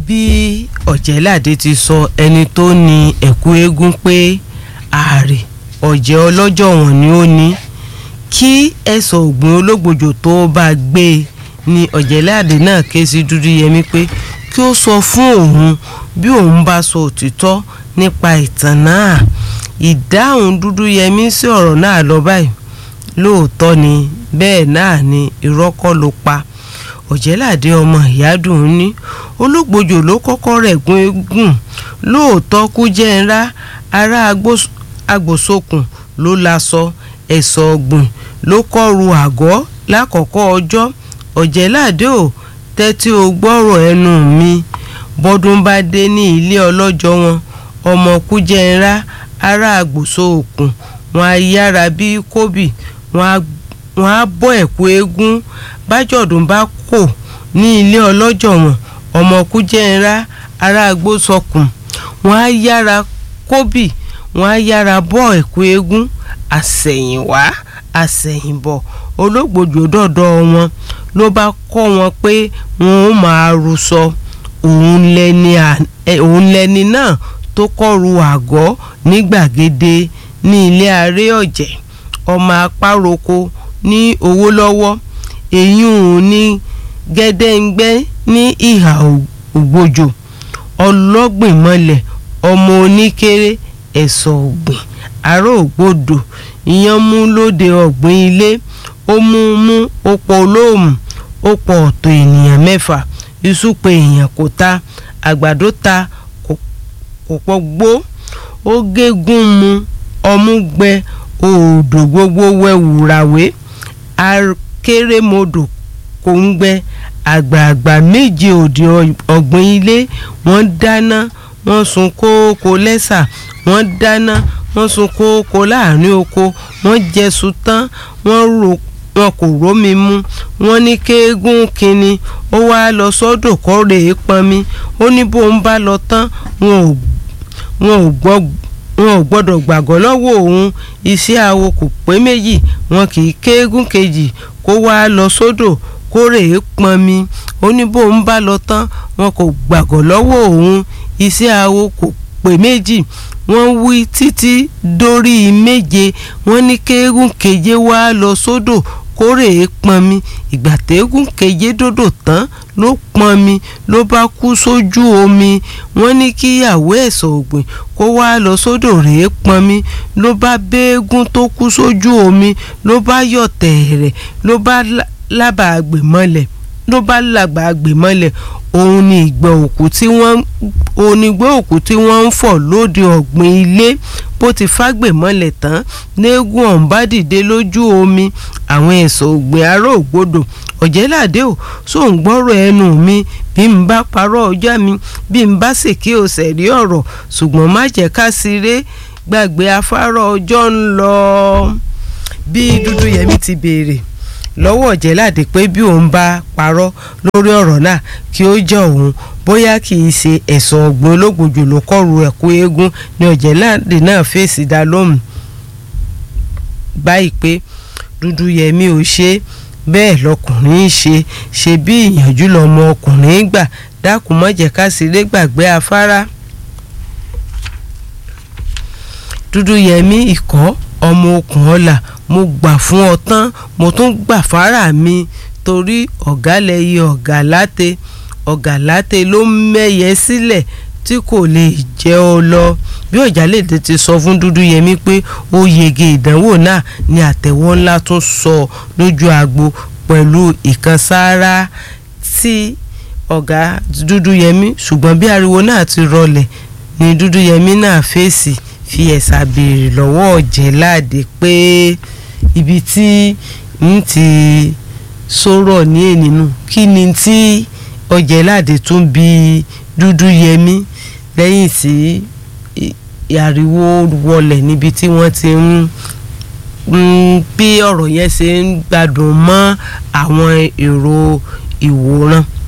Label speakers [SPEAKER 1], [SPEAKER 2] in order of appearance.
[SPEAKER 1] bí ọ̀jẹ̀ládé ti sọ ẹni tó ní ẹ̀kú eégún pé ààrẹ ọ̀jẹ̀ ọlọ́jọ́ wọn ni ó ní kí ẹ̀sọ̀ ògbìn ológbòjò tó bá gbé e ni ọ̀jẹ̀ládé náà ké sí dúdúyẹmí pé kí ó sọ fún òun bí òun bá sọ òtítọ́ nípa ìtàn náà ìdáhùn dúdúyẹmí sí ọ̀rọ̀ náà lọ báyìí lóòótọ́ ni bẹ́ẹ̀ náà ni irọ́ kọ́ ló pa ọ̀jẹ̀ládé ọmọ ìyádùn ní ológbòjò ló kọ́kọ́ rẹ̀ gún eégún lóòótọ́ kú jẹ́ ńlá ará agbòsókùn ló lasọ ẹ̀sọ̀ ọ̀gbìn ló kọ́ru àgọ́ lákọ̀ọ́kọ́ ọjọ́ ọ̀jẹ̀ládé ò tẹ́tí o gbọ́rọ̀ ẹnu mi bọ́dún bá dé ní ilé ọlọ́jọ́ wọn ọmọ kú jẹ́ ńlá ará agbòsókùn wọn á yára bí kóbì wọn á bọ́ ẹ̀kú eégún bájọ̀dún bá kò ní ilé ọlọ́jọ̀ wọn ọmọ kújẹ́nra ará agbósọkùn wọn á yára kóbì wọn á yára bọ́ ẹ̀kú eégún àsẹ̀yìnwá àsẹ̀yìnbọ̀ olóògbòjò dọ̀dọ̀ wọn ló bá kọ́ wọn pé wọn ó máa ru sọ òun lẹni náà tó kọ́ru àgọ́ ní gbàgede ní ilé aré ọ̀jẹ̀ ọmọ apároko ní owó lọ́wọ́ èyún ní gẹ́dẹ́ǹgbẹ́ ní ìhà ògbójò ọlọ́gbìnmọ́lẹ̀ ọmọ oníkéré ẹ̀sọ̀ ògbìn ará ògbódò ìyẹn mú lóde ọ̀gbìn ilé ó mú mú ó pọ̀ olóòmù ó pọ̀ ọ̀tọ̀ ènìyàn mẹ́fà iṣu pé èèyàn kò ta àgbàdo ta kò pọ̀ gbó ó gégún mu ọmú gbẹ òòdò gbogbo wẹ̀wùràwé akérèmọdò kò ń gbẹ àgbààgbà méje òde ọ̀gbìn ilé wọ́n dáná wọ́n sun kóókó lẹ́sà wọ́n dáná wọ́n sun kóókó láàrin oko wọ́n jẹṣu tán wọ́n ro wọn kò rómi mu wọ́n ní kéégún kínní ó wá lọ sọ́dọ̀ kọ́rẹ́ pọnmi ó ní bó ń bá lọ tán wọn ò gbọ́ wọn ò gbọ́dọ̀ gbàgọ́ lọ́wọ́ òun iṣẹ́ awo kò pé méjì wọn kì í kéégún kejì kó wá lọ sódò kórè é pọnmi ó ní bó ń bá lọ tán wọn kò gbàgọ́ lọ́wọ́ òun iṣẹ́ awo kò pé méjì wọ́n wí títí dórí méje wọ́n ní kéégún keje wá lọ sódò kórè é pọnmi ìgbà téégún keje dòdò tán ló pọnmi ló bá kú sójú omi wọ́n ní kíyàwó ẹ̀sọ̀ ògbìn kó wá lọ sódò rèé pọnmi ló bá béégún tó kú sójú omi ló bá yọ̀ tẹ̀ẹ̀rẹ̀ ló bá lábàá gbè mọ́lẹ̀ ló bá làgbà gbè mọ́lẹ̀ òun ni ìgbẹ́ òkú tí wọ́n òun ni ìgbẹ́ òkú tí wọ́n ń fọ̀ lóde ọ̀gbìn ilé bó ti fágbè mọ́lẹ̀ tán léegun ọ̀hún bá dìde lójú omi àwọn ẹ̀sọ́ ògbìn ará ògbódò ọ̀jẹ̀ládé ò sóun gbọ́rọ̀ ẹnu mi bí n bá parọ́ ọjọ́ mi bí n bá sì kí o sẹ̀rí ọ̀rọ̀ ṣùgbọ́n má jẹ́ ká sire gbàgbé afárá ọjọ́ ń lọ bí Dúdúyẹmí ti béèrè lọ́wọ́ ọ̀jẹ̀ládé pé bí òun bá parọ́ lórí ọ̀rọ̀ náà kí ó jẹ́ òun bóyá kì í ṣe ẹ̀sọ̀ ọ̀gbìn olóògbòjò ló kọ́ru ẹ̀kú eégún ni ọ̀jẹ̀ládé náà fèsì dá lóhùn báyìí pé Dúdúyẹmí ò ṣe bẹ́ẹ̀ lọkùnrin ń ṣe ṣe bí ìyànjú lọmọ ọkùnrin gbà dákun má jẹ́ ká ṣeré gbàgbé afárá Dúdúyẹmí ikọ̀ ọmọ okùn ọ̀la mo gbà fún ọ tán mo tún gbà fara mi torí ọ̀gá lẹ́yìn ọ̀gá láte ọ̀gá láte ló mẹ́yẹ sílẹ̀ tí kò lè jẹ́ ọ lọ bí Ọ̀jálèdè ti sọ fún Dúdúyẹmí pé ó yege ìdánwò náà ni àtẹ̀wọ́ ńlá tún sọ lójú agbo pẹ̀lú ìkansára tí ọ̀gá Dúdúyẹmí ṣùgbọ́n bí ariwo náà ti rọlẹ̀ ni Dúdúyẹmí náà fèsì fi ẹ̀sà béèrè lọ́wọ́ Ọ̀jẹ̀ládé pé ibi tí n ti sọ̀rọ̀ ní ènìyàn kí ni tí Ọ̀jẹ̀ládé tún bí Dúdúyẹmí lẹ́yìn tí ariwo wọlẹ̀ níbi tí wọ́n ti ń bí ọ̀rọ̀ yẹn ṣe ń gbádùn mọ́ àwọn èrò ìwòran